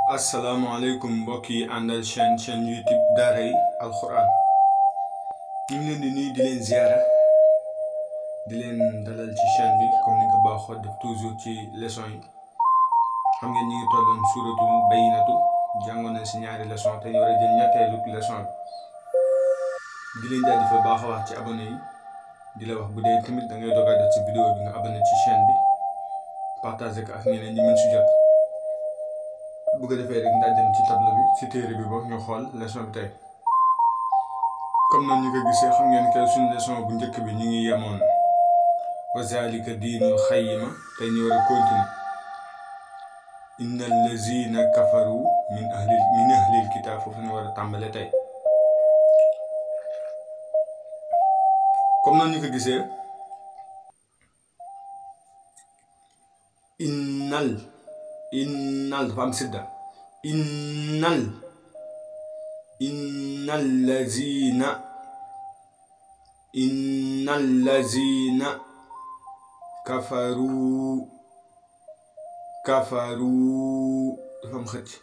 asalaamaaleykum mbokk yi àndal chaîne chaîne youtube daaray alxuraan ñu ngi leen di nuyu di leen ziara di leen dalal ci chaîne bi comme ni nga ko baaxoo def toujours ci leçon yi xam ngeen ñu ngi tolloon suuratul bayyinatu jàngoon nañ si ñaari leçon te ñu war a jël ñetteelu leçon bi di leen jaajëfal baax a wax ci abonné yi di la wax bu dee tamit da ngay doog a def ci vidéo bi nga abonné ci chaîne bi partagé ko ak ñeneen ñi mën si jot bu ko defee rek ndax dem ci tableau bi ci téere bi boobu ñu xool leçon bi tey comme noonu ñu ko gisee xam ngeen que suñu leçon bu njëkk bi ñu ngi yemoon wa zalika diinul xayima tey ñu war a continuer inna allazina kafaru min ahli min ahlil kitaab foofu ñu war a tàmbale tey comme noonu ñu ko gisee innal innal dafa am sidda innal innal lazina innal lazina kafaru kafaru dafa am xëcc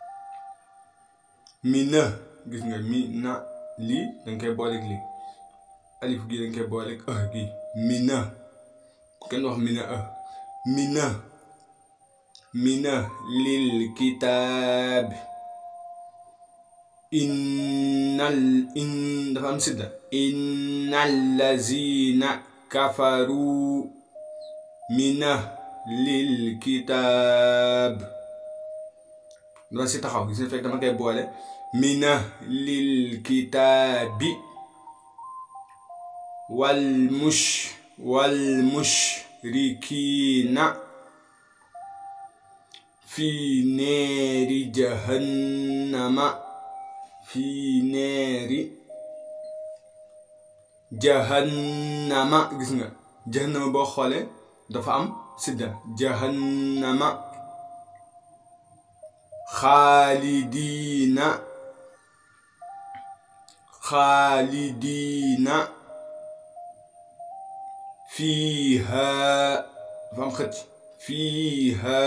mi na gis nga mi na lii danga koy booleeg lii alif gi danga koy booleeg ah gi mi na kenn wax mi na ah mi na mina lil kitaab innal in dafa am sidda innal lazina kafaru mina lil kitaab dafa si taxaw gis nga fekk dama koy boole mina lil kitaabi wal mush wal mushrikiina fi neeri jahannama fi neeri jahannama gis nga jahannama boo xoolee dafa am sidda jahannama xaalidiina xaalidiina fiiha dafa am xëcc fiiha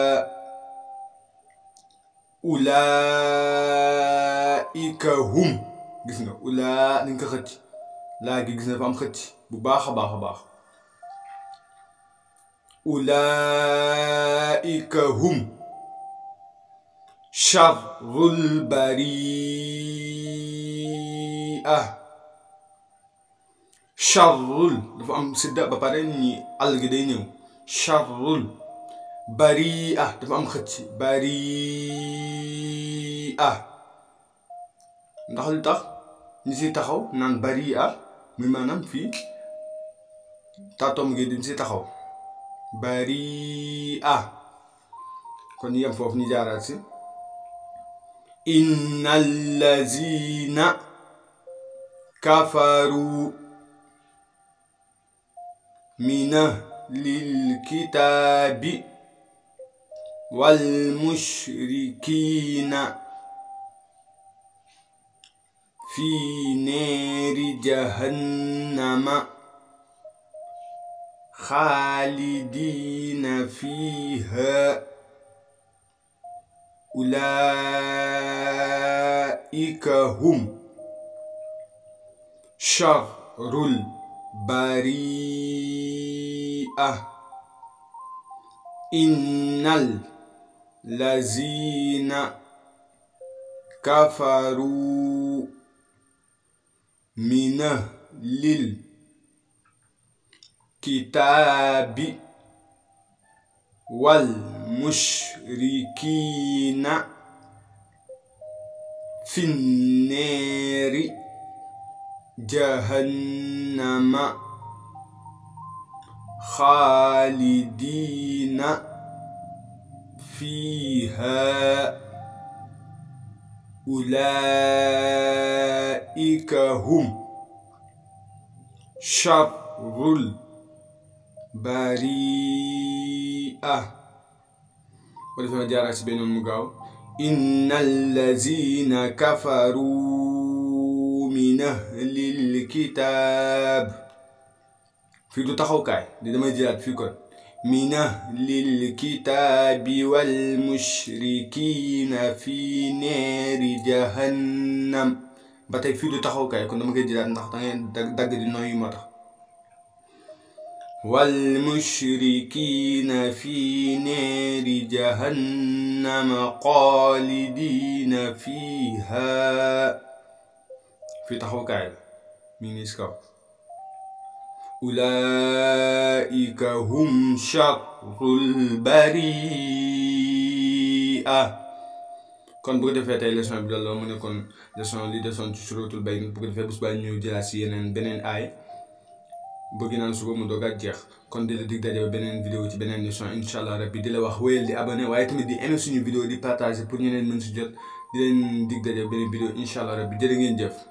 ulaika hum gis nga ulaa dañ ko xëcc laa gi gis nga dafa am xëcc bu baax a baax a baax ulaika hum charrul baria charrul dafa am sidda ba pare ñi àll gi day ñëw charrul baria dafa am xëcc baria ndax lu tax ñu si taxaw naan baria muy maanaam fii taatom gi dañ si taxaw baria kon ñu yem foofu ñu jaaraat si inna allazina kafaru mina lil kitaabi wal mushrikiina fi neeri jahannama xaalidiina fiiha ulaa'ika hum sharrul bari'a innal lazina kafaru mina lil kitaabi wal mushrikiina finneeri jahannama xaalidiina fiiha ulaa'ika hum sharrul bari'a wala fi ma jaaraat si beneen mu gaaw inna allazina kafaru min ahlil kitaab fii du taxawkaay di damay jëlaat fii kon من أهل الكتاب والمشركين في نار جهنم ba tey fii du taxaw kay kon dama koy jëlaat ndax da ngeen dagg di nooyu moo tax والمشركين في نار جهنم خالدين فيها في تحو كاي مين يسكو أولئك هم شر البريئة kon bu ko defee tey leçon bi loolu mu nekkoon leçon li desoon ci suratul bayn bu ko defee bés baa ñëw jëlaat si yeneen beneen aay bëgg naan suba mu doog a jeex kon di la dig daje ba beneen vidéo ci beneen leçon incha allah rabbi di la wax wéyal di abonné waaye tamit di aimé suñu vidéo di partager pour ñeneen mën si jot di leen dig daje beneen vidéo incha allah rabbi jërë ngeen jëf